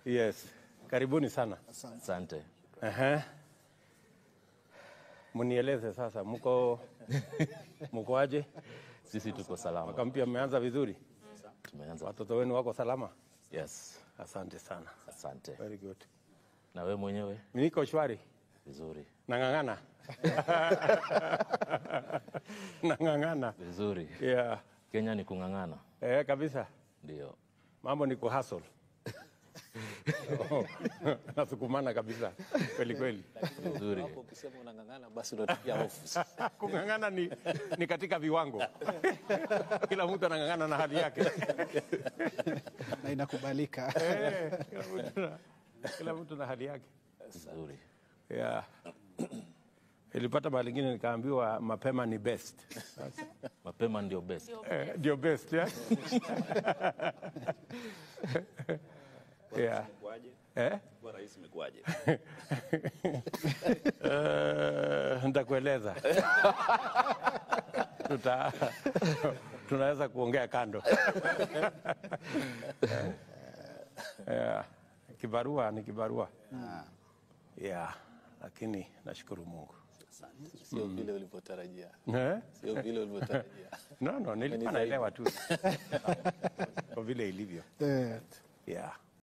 Yes, karibuni sana. Asante. Ehe. Mnieleze sasa, mko mko aje? Sisi tuko salama. Mwaka mpya mmeanza vizuri? Tumeanza. Watoto wenu wako salama? Yes. Asante sana. Asante. Very good. Na we mwenyewe Niko shwari, vizuri. nang'ang'ana nang'ang'ana. Vizuri. Yeah. Kenya ni kung'ang'ana. Eh, kabisa Ndio. mambo ni kuhustle. nasukumana kabisa kweli kweli. Vizuri. Hapo ukisema unang'ang'ana basi unatupia hofu. Kung'ang'ana ni, ni katika viwango kila mtu anang'ang'ana na hali yake. na inakubalika. Eh, kila mtu na- kila mtu na hali yake Vizuri. yeah. Ilipata mahali ingine nikaambiwa mapema ni best. Mapema ndio best. Eh, ndio best yeah? yeah. Eh? Kwa rais imekuwaje? Eh, nitakueleza Tuta, tunaweza kuongea kando yeah. Kibarua ni kibarua yeah. Lakini nashukuru Mungu Sio vile ulivyotarajia. eh? Sio vile ulivyotarajia. No, no, nilikuwa zaidi. naelewa tu kwa vile ilivyo Eh, yeah.